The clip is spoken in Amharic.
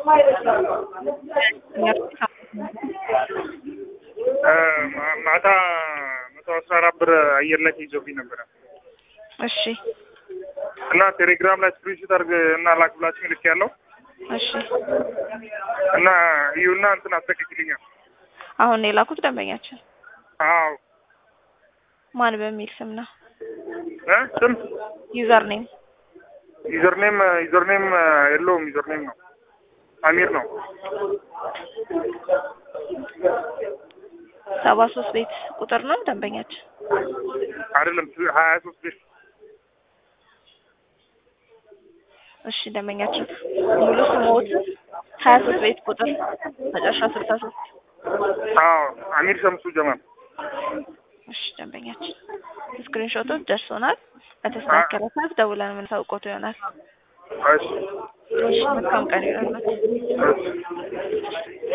ማታ መቶ አስራ አራት ብር አየር ላይ ተይዞብኝ ነበረ እሺ እና ቴሌግራም ላይ ስክሪንሾት አድርግ እና ላክ ብላችሁ ልክ ያለው እሺ እና እዩና እንትን አስለቅቅልኛል። አሁን ነው የላኩት ደንበኛችን አዎ ማን በሚል ስም ነው? እ ስም ዩዘር ኔም ዩዘርኔም ዩዘርኔም የለውም። ዩዘርኔም ነው አሚር ነው። ሰባ ሶስት ቤት ቁጥር ነው ደንበኛችን። አይደለም ሀያ ሶስት ቤት እሺ ደንበኛችን ሙሉ ስሞት ሀያ ሶስት ቤት ቁጥር መጨረሻ ስልሳ ሶስት አዎ አሚር ሸምሱ ጀማል እሺ ደንበኛችን ስክሪንሾቶች ደርሶናል። በተስተካከለ ሰዓት ደውለን የምናሳውቆት ይሆናል። እሺ እሺ መልካም ቀን ይሆናል። እሺ